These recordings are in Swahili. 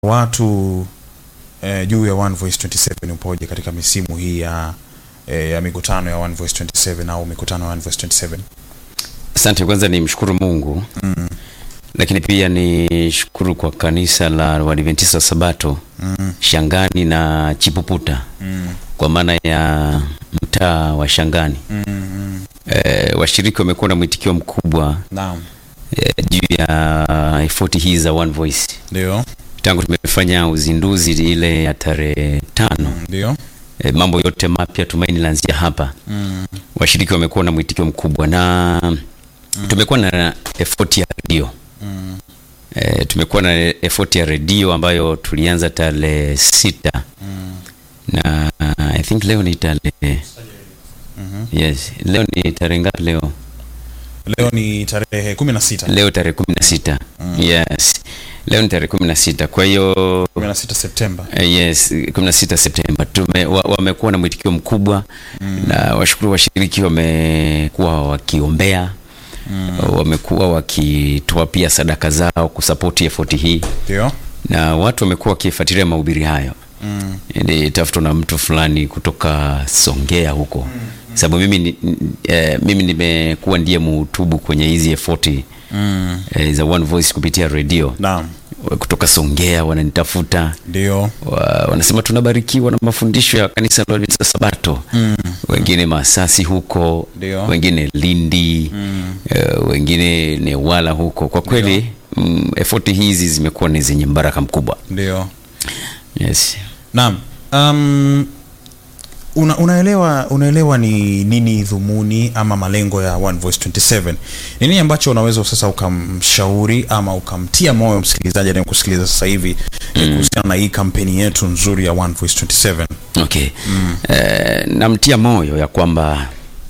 watu eh, juu ya One Voice 27 upoje katika misimu hii ya eh, ya mikutano ya One Voice 27 au mikutano ya One Voice 27? Asante, kwanza ni mshukuru Mungu Mm. lakini pia ni shukuru kwa kanisa la Waadventista Sabato Mm. Shangani na Chipuputa Mm. kwa maana ya mtaa wa Shangani. Mm. Mm. E, washiriki wamekuwa na mwitikio mkubwa Naam. e, juu ya efoti hii za One Voice Ndio. tangu tumefanya uzinduzi ile ya tarehe tano. Ndio. E, mambo yote mapya tumaini laanzia hapa. Mm. Washiriki wamekuwa na mwitikio mkubwa na tumekuwa na effort ya redio Mm. e, tumekuwa na effort ya redio ambayo tulianza tarehe sita Mm. na I think leo ni tarehe Mhm. yes, leo ni tarehe ngapi leo? Leo ni tarehe 16. Leo tarehe kumi na sita yes, leo ni tarehe kumi na sita kwa hiyo 16 Septemba. Eh, yes 16 Septemba tume wa- wamekuwa na mwitikio mkubwa na washukuru washiriki wamekuwa wakiombea wamekuwa wakitoa pia sadaka zao kusapoti effort hii Ndio. na watu wamekuwa wakifuatilia mahubiri hayo Mm. nilitafutwa na mtu fulani kutoka Songea huko sababu mimi ni- n- eh, mimi nimekuwa ndiye muhutubu kwenye hizi effort Mm. eh, za One Voice kupitia redio Naam. kutoka Songea wananitafuta Ndio. wa, wanasema tunabarikiwa na mafundisho ya kanisa la Waadventista Sabato Mm. wengine Masasi huko Ndio. wengine Lindi Mm. eh, wengine Newala huko. Kwa kweli mm, effort hizi zimekuwa ni zenye mbaraka mkubwa. Ndio. Yes. Naam. Um, una, unaelewa unaelewa ni nini dhumuni ama malengo ya One Voice 27? Ni nini ambacho unaweza sasa ukamshauri ama ukamtia moyo msikilizaji anayekusikiliza sasa hivi eh, kuhusiana na hii kampeni yetu nzuri ya One Voice 27? Okay. Eh, namtia moyo ya kwamba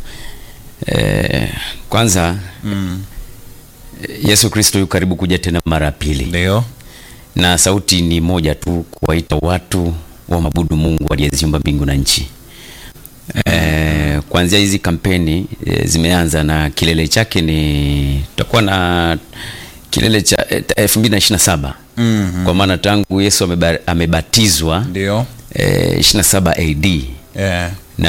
eh, kwanza Mm. Yesu Kristo yu karibu kuja tena mara ya pili. Ndio. na sauti ni moja tu, kuwaita watu wa mabudu Mungu aliyeziumba mbingu na nchi. E, kuanzia hizi kampeni e, zimeanza na kilele chake ni tutakuwa na kilele cha elfu mbili na ishirini na saba Mhm. kwa maana tangu Yesu ameba, amebatizwa Ndio. e, 27 AD Eh.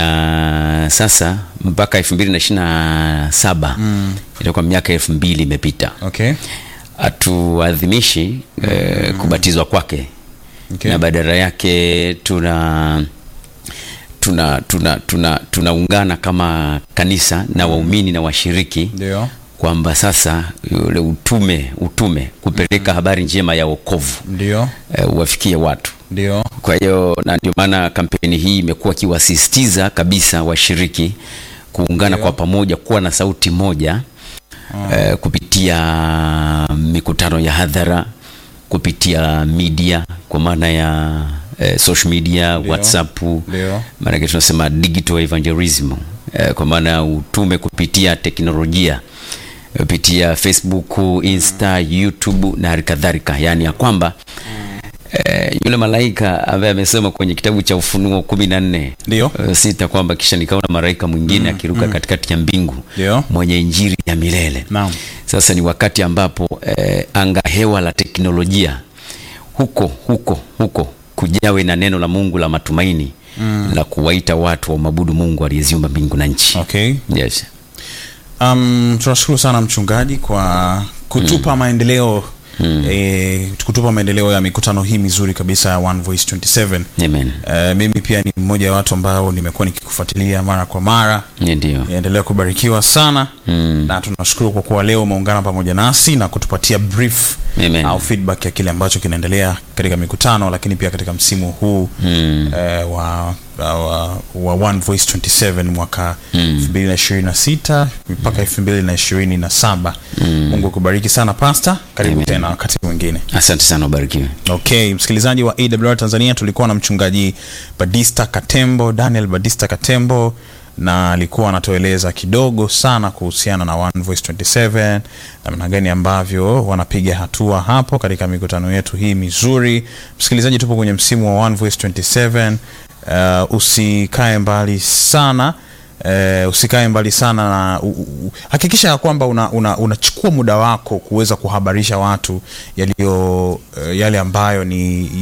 na sasa mpaka elfu mbili na ishirini na saba Mm. itakuwa miaka elfu mbili imepita Okay. hatuadhimishi eh, kubatizwa kwake Okay. na badala yake tuna tuna tuna tuna tunaungana kama kanisa na waumini na washiriki Ndio. kwamba sasa yule utume utume kupeleka habari njema ya wokovu Ndio. eh, uwafikie watu Ndio. kwa hiyo na ndio maana kampeni hii imekuwa ikiwasisitiza kabisa washiriki kuungana Ndio. kwa pamoja kuwa na sauti moja eh, kupitia mikutano ya hadhara kupitia media kwa maana ya eh, social media Ndio. WhatsApp Ndio. maanake tunasema digital evangelism eh, kwa maana ya utume kupitia teknolojia kupitia Facebook, Insta, YouTube na hali kadhalika, yaani ya kwamba eh, yule malaika ambaye amesema kwenye kitabu cha Ufunuo kumi na nne Ndio. eh, sita kwamba kisha nikaona malaika mwingine akiruka katikati ya mbingu Ndio. mwenye injili ya milele. Naam. Sasa ni wakati ambapo eh, anga hewa la teknolojia huko huko huko kujawe na neno la Mungu la matumaini la kuwaita watu wa mabudu Mungu aliyeziumba mbingu na nchi. Okay. Yes. Um, tunashukuru sana mchungaji kwa kutupa maendeleo eh, kutupa maendeleo ya mikutano hii mizuri kabisa ya One Voice 27. Amen. Eh, mimi pia ni mmoja wa watu ambao nimekuwa nikikufuatilia mara kwa mara. Ndio. Endelea kubarikiwa sana Mm. na tunashukuru kwa kuwa leo umeungana pamoja nasi na kutupatia brief Amen. au feedback ya kile ambacho kinaendelea katika mikutano, lakini pia katika msimu huu Mm. eh, wa, wa, wa One Voice 27 mwaka 2026 mpaka 2027. Mungu akubariki sana pasta, karibu Amen. tena wakati mwingine. Asante sana, ubarikiwe. Okay, msikilizaji wa AWR Tanzania, tulikuwa na mchungaji Badista Katembo, Daniel Badista Katembo, na alikuwa anatueleza kidogo sana kuhusiana na One Voice 27, namna gani ambavyo wanapiga hatua hapo katika mikutano yetu hii mizuri. Msikilizaji, tupo kwenye msimu wa One Voice 27. Uh, usikae mbali sana eh, usikae mbali sana na u, u, hakikisha ya kwamba unachukua una, unachukua muda wako kuweza kuhabarisha watu yaliyo eh, yale ambayo ni